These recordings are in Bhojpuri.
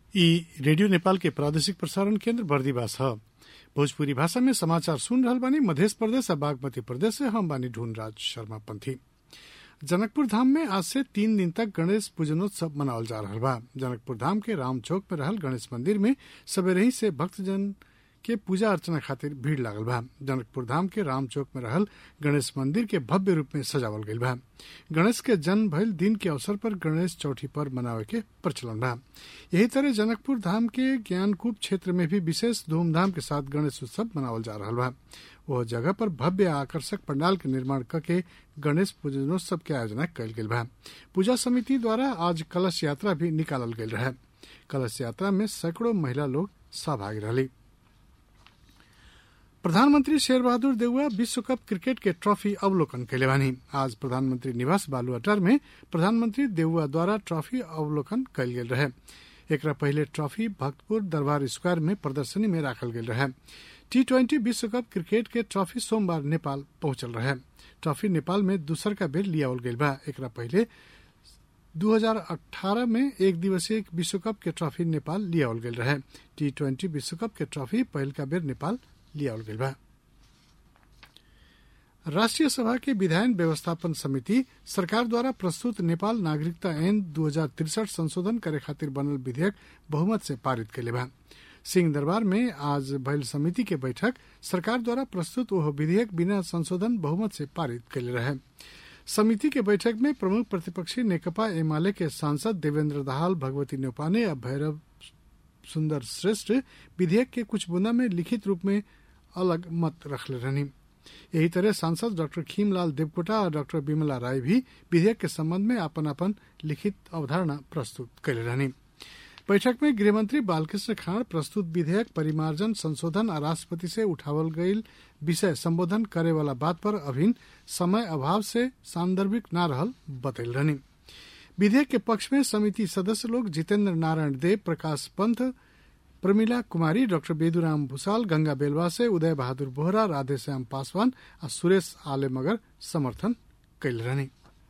ई रेडियो नेपाल के प्रादेशिक प्रसारण केन्द्र बर्दिवास ह भोजपुरी भाषा में समाचार सुन रहल बानी मध्य प्रदेश आ बागमती प्रदेश से हम बानी ढूंढराज शर्मा पंथी जनकपुर धाम में आज से तीन दिन तक गणेश पूजनोत्सव मनावल जा रहा बा जनकपुर धाम के राम चौक में रहल गणेश मंदिर में सवेरे ही से भक्तजन के पूजा अर्चना खातिर भीड़ लागल बा जनकपुर धाम के राम चौक में रहल गणेश मंदिर के भव्य रूप में सजावल गईल बा गणेश के जन्म भइल दिन के अवसर पर गणेश चौथी पर मनावे के प्रचलन बा यही तरह जनकपुर धाम के ज्ञानकूप क्षेत्र में भी विशेष धूमधाम के साथ गणेश उत्सव मनावल जा रहा बा वह जगह पर भव्य आकर्षक पंडाल के निर्माण करके गणेश पूजनोत्सव के आयोजना कल गेल बा पूजा समिति द्वारा आज कलश यात्रा भी निकालल गेल रहे कलश यात्रा में सैकड़ों महिला लोग सहभागी रही प्रधानमंत्री शेर बहादुर देउवा विश्व कप क्रिकेट के ट्रॉफी अवलोकन कैले बानी आज प्रधानमंत्री निवास बालुआटार में प्रधानमंत्री देउवा द्वारा ट्रॉफी अवलोकन कयल गेल रहे एकरा पहले ट्रॉफी भक्तपुर दरबार स्क्वायर में प्रदर्शनी में राखल गेल रहे टी ट्वेंटी विश्व कप क्रिकेट के ट्रॉफी सोमवार नेपाल पहुंचल रहे ट्रॉफी नेपाल में दूसर का बेर लियावल गेल बा एकरा पहले 2018 में एक दिवसीय विश्व कप के ट्रॉफी नेपाल लियावल गेल रहे टी ट्वेंटी विश्व कप के ट्रॉफी पहल का बेर नेपाल लियावल गेल बा राष्ट्रीय सभा के विधायन व्यवस्थापन समिति सरकार द्वारा प्रस्तुत नेपाल नागरिकता ऐन दू संशोधन करे खातिर बनल विधेयक बहुमत से पारित कैले बा सिंह दरबार में आज भइल समिति के बैठक सरकार द्वारा प्रस्तुत वह विधेयक बिना संशोधन बहुमत से पारित कैले रहे समिति के बैठक में प्रमुख प्रतिपक्षी नेकपा एमाले के सांसद देवेंद्र दाहाल भगवती न्यौपाने और भैरव सुंदर श्रेष्ठ विधेयक के कुछ बुंदा में लिखित रूप में अलग मत रखले रहनी यही तरह सांसद डॉक्टर खीमलाल देवकोटा और डॉक्टर विमला राय भी विधेयक के संबंध में अपन अपन लिखित अवधारणा प्रस्तुत कैले रहनी बैठक में गृहमंत्री बालकृष्ण खाड़ प्रस्तुत विधेयक परिमार्जन संशोधन और राष्ट्रपति से उठावल गईल विषय संबोधन करे वाला बात पर अभिन समय अभाव से सांदर्भिक न रहल बतैल रहनी विधेयक के पक्ष में समिति सदस्य लोग जितेंद्र नारायण देव प्रकाश पंथ प्रमिला कुमारी डॉक्टर बेदुराम भूसाल गंगा बेलवासे उदय बहादुर बोहरा राधेश्याम पासवान और सुरेश आले मगर समर्थन कैल रहनी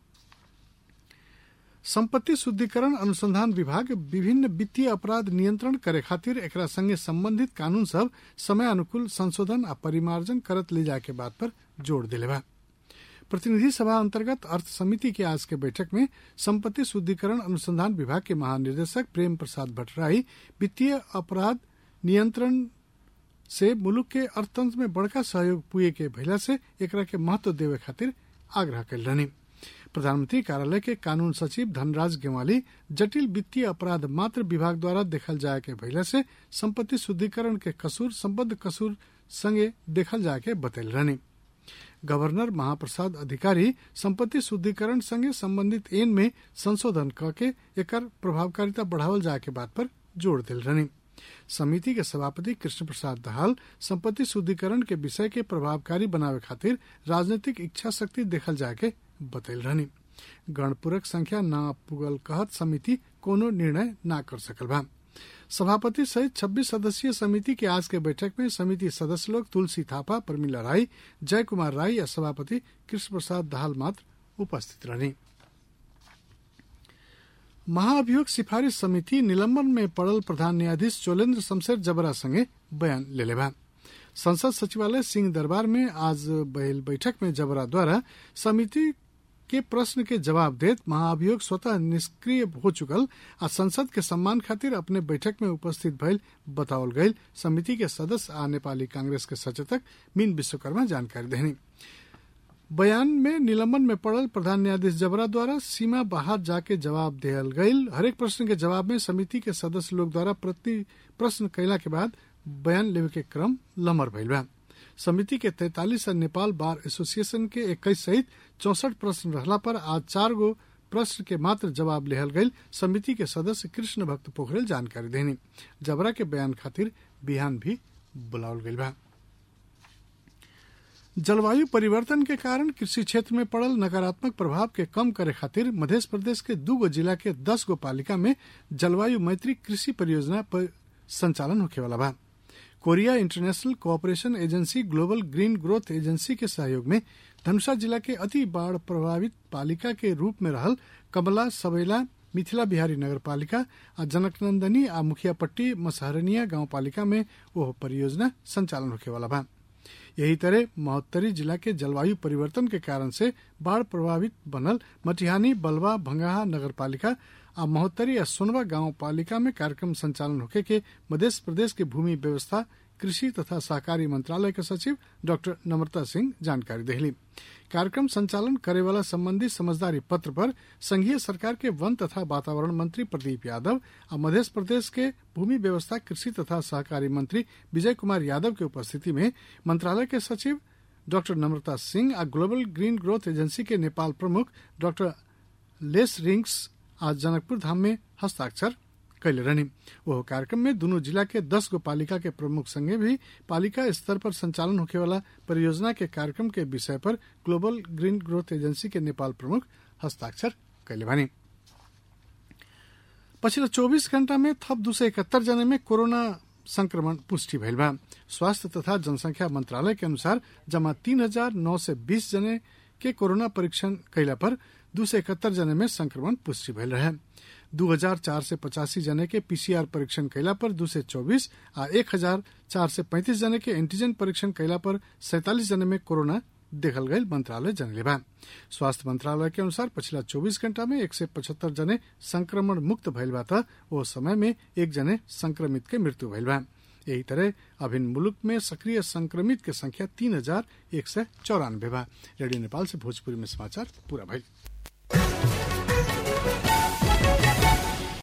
संपत्ति शुद्धिकरण अनुसंधान विभाग विभिन्न वित्तीय अपराध नियंत्रण करे खातिर एकरा संगे संबंधित कानून सब समय अनुकूल संशोधन आ परिमार्जन करत ले जाए के बात पर जोर दिले बा प्रतिनिधि सभा अंतर्गत अर्थ समिति के आज के बैठक में संपत्ति शुद्धिकरण अनुसंधान विभाग के महानिदेशक प्रेम प्रसाद भट्टराई वित्तीय अपराध नियंत्रण से मुलुक के अर्थतंत्र में बड़का सहयोग पुए के भइला से एकरा के महत्व देवे खातिर आग्रह कैल रहनी प्रधानमंत्री कार्यालय के कानून सचिव धनराज गेवाली जटिल वित्तीय अपराध मात्र विभाग द्वारा देखल जाए के भइला से संपत्ति शुद्धिकरण के कसूर संबद्ध कसूर संगे देखल जाए के बतैल रहनी गवर्नर महाप्रसाद अधिकारी संपत्ति शुद्धिकरण संगे संबंधित एन में संशोधन करके एकर प्रभावकारिता बढ़ावल जाए के बात पर जोर दिल रहनी समिति के सभापति कृष्ण प्रसाद दहाल संपत्ति शुद्धिकरण के विषय के प्रभावकारी बनावे खातिर राजनीतिक इच्छा शक्ति देखल जाए के बतैल रहनी गणपूरक संख्या न पुगल कहत समिति कोनो निर्णय न कर सकल बा सभापति सहित 26 सदस्यीय समिति के आज के बैठक में समिति सदस्य लोग तुलसी थापा प्रमिला राय जय कुमार राय या सभापति कृष्ण प्रसाद दाहाल मात्र उपस्थित रहनी महाअभियोग सिफारिश समिति निलंबन में पड़ल प्रधान न्यायाधीश चोलेन्द्र शमशेर जबरा संगे बयान ले बा संसद सचिवालय सिंह दरबार में आज बहल बैठक में जबरा द्वारा समिति के प्रश्न के जवाब देत महाअभियोग स्वतः निष्क्रिय हो चुकल आ संसद के सम्मान खातिर अपने बैठक में उपस्थित भइल बतावल गईल समिति के सदस्य आ नेपाली कांग्रेस के सचेतक मीन विश्वकर्मा जानकारी देनी बयान में निलंबन में पड़ल प्रधान न्यायाधीश जबरा द्वारा सीमा बाहर जाके जवाब दियल गईल हरेक प्रश्न के जवाब में समिति के सदस्य लोग द्वारा प्रति प्रश्न कैला के बाद बयान लेवे के क्रम लम्बर भइल बा समिति के तैतालीस और नेपाल बार एसोसिएशन के इक्कीस सहित चौसठ प्रश्न रहला पर आज चार गो प्रश्न के मात्र जवाब लेहल गईल समिति के सदस्य कृष्ण भक्त पोखरेल जानकारी देनी जबरा के बयान खातिर बिहान भी बुलावल गईल बा जलवायु परिवर्तन के कारण कृषि क्षेत्र में पड़ल नकारात्मक प्रभाव के कम करे खातिर मध्य प्रदेश के दू गो जिला के दस गो पालिका में जलवायु मैत्री कृषि परियोजना पर संचालन होखे वाला बा Korea international cooperation agency global green growth agency के सहयोग में धनुषा जिला के अति बाढ़ प्रभावित पालिका के रूप में रहल कमला सबेला मिथिला बिहारी नगरपालिका आ जनकनंदनी आ मुखियापट्टी मसहरनिया गाउँपालिका में ओह परियोजना संचालन होखे वाला बा यही तरह महोत्तरी जिला के जलवायु परिवर्तन के कारण से बाढ़ प्रभावित बनल मटिहानी बलवा भंगाहा नगरपालिका आ महोत्तरी आ सोनवा गांव पालिका में कार्यक्रम संचालन होखे के मध्य प्रदेश के भूमि व्यवस्था कृषि तथा सहकारी मंत्रालय के सचिव डॉक्टर नम्रता सिंह जानकारी देहली कार्यक्रम संचालन करे वाला संबंधी समझदारी पत्र पर संघीय सरकार के वन तथा वातावरण मंत्री प्रदीप यादव और मध्य प्रदेश के भूमि व्यवस्था कृषि तथा सहकारी मंत्री विजय कुमार यादव के उपस्थिति में मंत्रालय के सचिव डॉक्टर नम्रता सिंह और ग्लोबल ग्रीन ग्रोथ एजेंसी के नेपाल प्रमुख डॉक्टर लेस रिंग्स आज जनकपुर धाम में हस्ताक्षर कैले रहनी वह कार्यक्रम में दोनों जिला के दस गो पालिका के प्रमुख संगे भी पालिका स्तर पर संचालन होने वाला परियोजना के कार्यक्रम के विषय पर ग्लोबल ग्रीन ग्रोथ एजेंसी के नेपाल प्रमुख हस्ताक्षर कैले बानी पछिल्लो चौबिस घण्टा में थप दू सय इकहत्तर जना में कोरोना संक्रमण पुष्टि भइल बा स्वास्थ्य तथा जनसंख्या मंत्रालय के अनुसार जमा तीन हजार नौ सय बीस जने के कोरोना परीक्षण कैला पर दू सय इकहत्तर जने में संक्रमण पुष्टि भइल रहे दू हजार चार सय पचासी जने के पीसीआर परीक्षण कैला पर दू सय चौबीस आ एक हजार चार सय पैंतिस जने के एंटीजन परीक्षण कैला पर सैतालीस जने में कोरोना देखल गई मंत्रालय जनले बा स्वास्थ्य मंत्रालय के अनुसार पिछला 24 घंटा में एक सय पचहत्तर जने संक्रमण मुक्त भइल बा त वो समय में एक जने संक्रमित के मृत्यु भइल बा यही तरह अभिन्न मुलुक में सक्रिय संक्रमित के संख्या तीन हजार एक सय चौरानबे बा रेडियो नेपाल से भोजपुरी में समाचार पूरा भइल